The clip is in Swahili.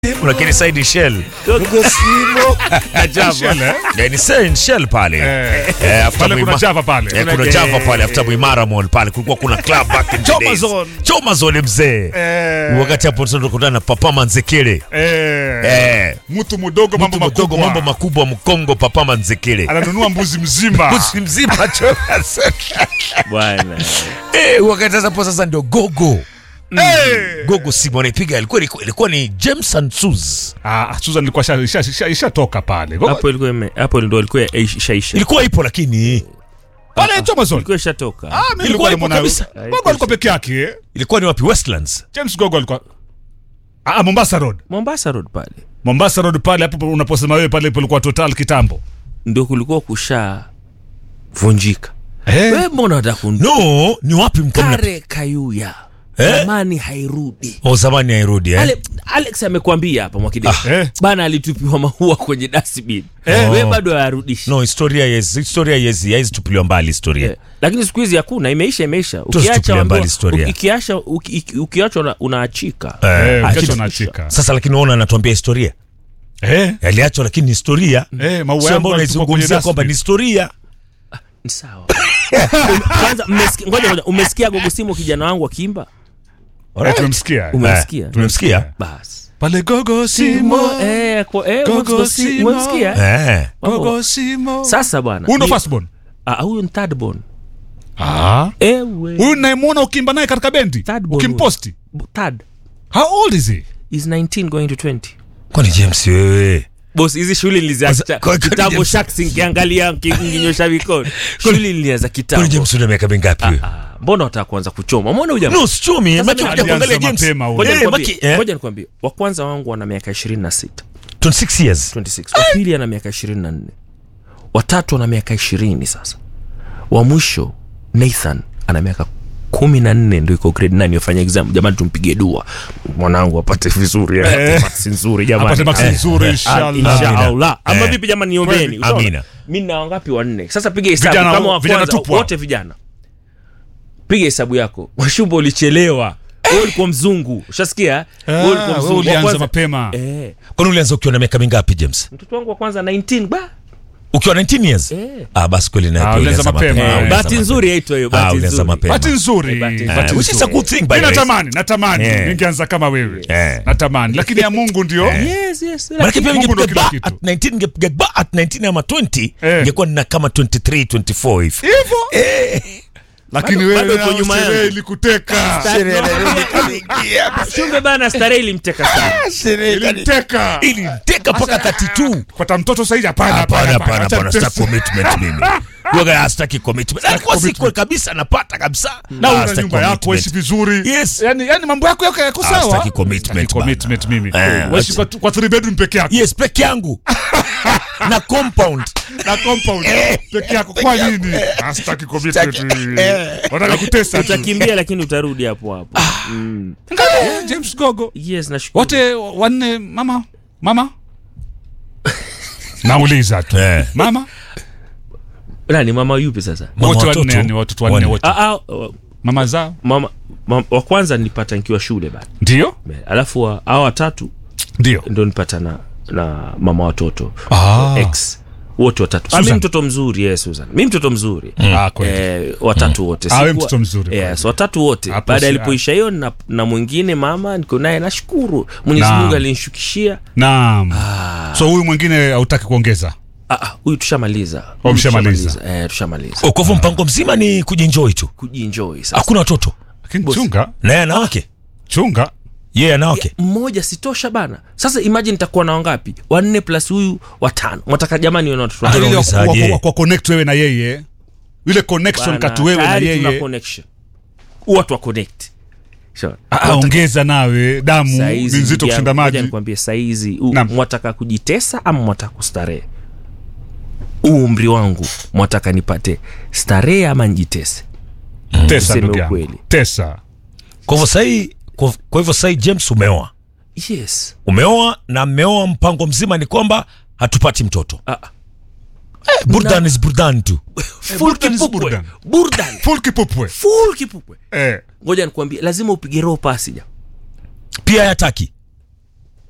lakini side shell Na Java. Eh, ni side shell pale Eh. Eh, after Pale kuna Muima- Java pale. Eh, kuna Eh. Java pale after Muimara Mall pale kulikuwa kuna club back in the Choma days. Zone. Choma Zone mzee Eh. wakati hapo tunakutana na Papa Manzekele Eh. eh Mtu mdogo mambo mtu mdogo makubwa. mambo makubwa Mkongo Papa Manzekele Ananunua mbuzi mzima. Mbuzi mzima Choma Zone. bwana eh wakati sasa hapo sasa ndio gogo Eh. gogo simu anaipiga ilikuwa ilikuwa ni James and Suz Ah, Susan ilikuwa isha- isha- isha- ishatoka pale. Go- hapo ilikuwa ime- hapo ndo ilikuwa ishaisha ilikuwa ipo lakini Pale Choma Zone. ilikuwa ishatoka Ah, mimi Ilikuwa nilikuwa ipo nimeona kabisa. Gogo alikuwa peke yake. eh. ilikuwa ni wapi Westlands James Gogo alikuwa Ah, Mombasa Road. Mombasa Road pale Mombasa Road pale hapo unaposema wewe pale palikuwa Total kitambo. ndio kulikuwa kusha vunjika Eh. wewe mbona unataka kun no ni wapi mko mna kare kayuya Eh? zamani hairudi o zamani hairudi eh Ale, Alex amekwambia hapa Mwakideu Eh. bana alitupiwa maua kwenye dustbin Eh. wewe bado hayarudishi no historia yes historia yes haizi tupiliwa mbali historia Eh, lakini siku hizi hakuna imeisha imeisha Tusitupilie ukiacha mbali wambiwa- historia. uki- ukiacha uki- uki- ukiachwa una- unaachika Eh, Eh, achika. kesho naachika. sasa lakini unaona anatuambia historia Eh. yaliachwa lakini ni historia Eh, maua sio yangu ambao yalitupwa kwenye unaizungumzia kwamba ni dustbin. historia ni sawa Um, kwanza mmesikia- ngoja ngoja umesikia gogosimo kijana wangu akimba Eh, tumemsikia. umemsikia Eh, tumemsikia basi Pale Gogo Simo. eh, kwa- eh, Gogo umemsikia- Simo. umemsikia eh Mambo. Gogo Simo. sasa bwana Huyu ndo ni- firstborn. ah, huyu ni third born Ah. ewe Huyu nayemwona ukimba naye katika bendi. Third born Ukimposti. B- third How old is he? is 19 going to 20 kwani James wewe bos hizi shule niliziacha Kwa- kwa- kitambo James- shaks nkiangalia nkinyosha mikono shule nilianza kwani kitambo James una miaka mingapi wewe Ah, mbona wataka kuanza kuchoma mbona huja no sichumi Sasa macho mimi kuja kuangalia alianza James mapema huyu. Ngoja Eh, nikwambie, maki- eh, ngoja nikwambie wa kwanza wangu wana miaka 26 26 years 26 wa pili ana miaka 24 watatu ana miaka 20 sasa wa mwisho nathan ana miaka kumi na nne ndo iko grade 9 yofanya exam jamani tumpigie dua mwanangu apate vizuri eh, apate marks nzuri jamani Apate marks Eh, nzuri, eh, inshallah. inshallah ama Eh. vipi jamani niombeni Kweli. Utaona? Amina. mi na wangapi wanne sasa piga hesabu Vijana- kama wa vijana kwanza tupu hao. wote vijana piga hesabu yako washumba ulichelewa wewe ulikuwa mzungu ushasikia wewe ulikuwa wewe mzungu Wa ulianza kwanza- mapema. eh kwani ulianza ukiwa na miaka mingapi James mtoto wangu wa kwanza 19 ba ukiwa 19 years Eh. ah basi kweli na Ah, pia ulianza ulianza mapema. mapema Eh, ulianza bahati mapema. nzuri yaitwa hiyo ah bahati ulianza nzuri mapema Bahati nzuri. bahati Eh, Bahati which is a nzuri. good thing by Mimi the way natamani, natamani Eh. ningeanza kama wewe. Eh. Natamani, lakini ya Mungu ndio. yes yes Maanake pia Mungu ndo ningepiga kila ba kitu. at 19 ningepiga ba at 19 ama 20 Eh. ingekuwa nina kama 23 24 hivi Hivyo. Lakini Bado- wewe bado uko na nyuma sherehe yangu. ilikuteka. shumbe bana starehe ilimteka sana Ilimteka. ilimteka mpaka 32 Kupata mtoto sasa hivi hapana hapana hapana Acha hapana sitaki nitese. commitment mimi Waga sitaki commitment alikuwa siko kabisa napata kabisa Na Ah, una sitaki nyumba yako commitment. ishi vizuri. Yes. Yaani yaani mambo yako yako yako Ah, sawa. sitaki commitment Sitaki bana. commitment mimi. Eh, Waishi kwa kwa three bedroom peke yako. yes peke yangu na compound Na compound peke yako kwa nini? Ah, Sitaki commitment. Sitaki- eh. Wanataka kutesa tu. utakimbia lakini utarudi hapo hapo mm. Angalia, James Gogo. yes nashukuru Wote wanne mama mama nauliza tu Eh. mama nani mama yupi sasa Mama wote watoto. wanne yani watoto wanne Wanne. wote ah, ah, uh, mama zao mama, mama wa kwanza nilipata nikiwa shule bana ndio alafu wa- hao watatu ndio ndo nipata na na mama watoto Ah. ex wote watatu ah, mi Susan. mtoto mzuri yes, Susan mi mtoto mzuri Ah, kweli. eh, watatu wote Ah, we Sikuwa- mtoto mzuri, yes, watatu wote Hapo baada si- alipoisha hiyo na, na mwingine mama niko naye nashukuru mwenyezi Naam. mungu alinishukishia naam so huyu mwingine hautaki kuongeza Ah, ah, huyu tushamaliza Oh, Huyu mshamaliza. tushamaliza. eh, tushamaliza Oh, kwa hivyo mpango mzima ni kujienjoy tu kujinjoi sasa hakuna watoto lakini Boss. chunga naye ana wake chunga yeye ana wake mmoja sitosha bana sasa imagine nitakuwa na wangapi wanne plus huyu watano mwataka jamani wana watoto Ah, wangapi? Ile wa- Unaulizaje? wa- wa- kwa connect wewe na yeye ile connection Bana, kati wewe na tayari tuna yeye connection watu wa connect Sure. Ah, ongeza nawe damu ni Saizi, nzito ndugu kushinda yangu, ngoja maji nikwambie saizi u- Naam. mwataka kujitesa ama mwataka kustarehe huu umri wangu mwataka nipate starehe ama njitese tesa Tuseme ndugu yangu ukweli. tesa kwa hivyo sahii kwa kwa hivyo sahii James umeoa yes umeoa na mmeoa mpango mzima ni kwamba hatupati mtoto Ah, eh, burdan is burdan tu full burdan is kipupwe burdan. burdan full kipupwe full kipupwe eh ngoja nikwambie lazima upige roho pasi ja pia yataki